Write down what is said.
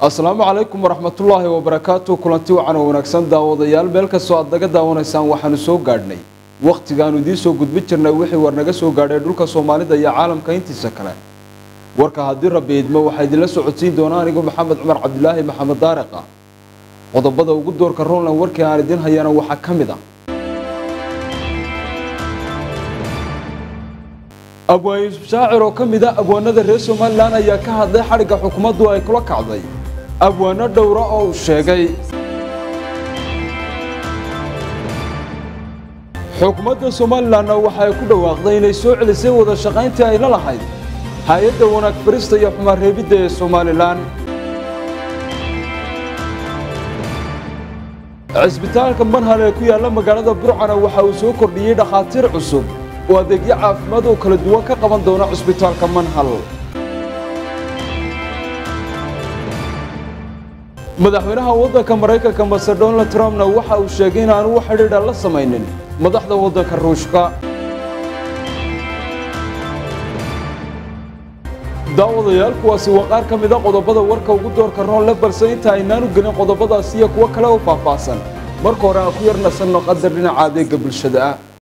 asalaamu calaykum waraxmatullaahi wabarakaatu kulanti wacan oo wanaagsan daawadayaal meel kastoo aad naga daawanaysaan waxaanu soo gaadhnay wakhtigaanu idiin soo gudbin jirnay wixii war naga soo gaadhay dhulka soomaalida iyo caalamka intiisa kale warka haddii rabbi idmo waxaa idinla socodsiin doonaa anigu maxamed cumar cabdilaahi maxamed daariqa qodobada ugu doorka roland warkii aan idiin hayana waxaa ka mid ah abwaan yuusuf shaacir oo ka mid a abwaanada reer somalilan ayaa ka hadlay xadhigga xukuumaddu ay kula kacday abwaano dhowra oo uu sheegay xukuumadda somalilanna waxa ay ku dhawaaqday inay soo celisay wada shaqayntii ay la lahayd hay-adda wanaag farista iyo xumaan reebidda ee somalilan cisbitaalka manhal ee ku yaalla magaalada burcana waxa uu soo kordhiyey dhakhaatiir cusub oo adeegyo caafimaad oo kala duwan ka qaban doona cisbitaalka manhal madaxweynaha waddanka maraykanka maser donald trumpna waxa uu sheegay in aanu wax xidhiidha la samaynin madaxda waddanka ruushka daawadayaal kuwaasi waa qaar ka mida qodobada warka ugu doorka roonle balse inta aynaanu gelin qodobadaas iyo kuwo kale oo faahfaahsan marka hore aan ku yar nasanno qadar dhinaca adeega bulshada ah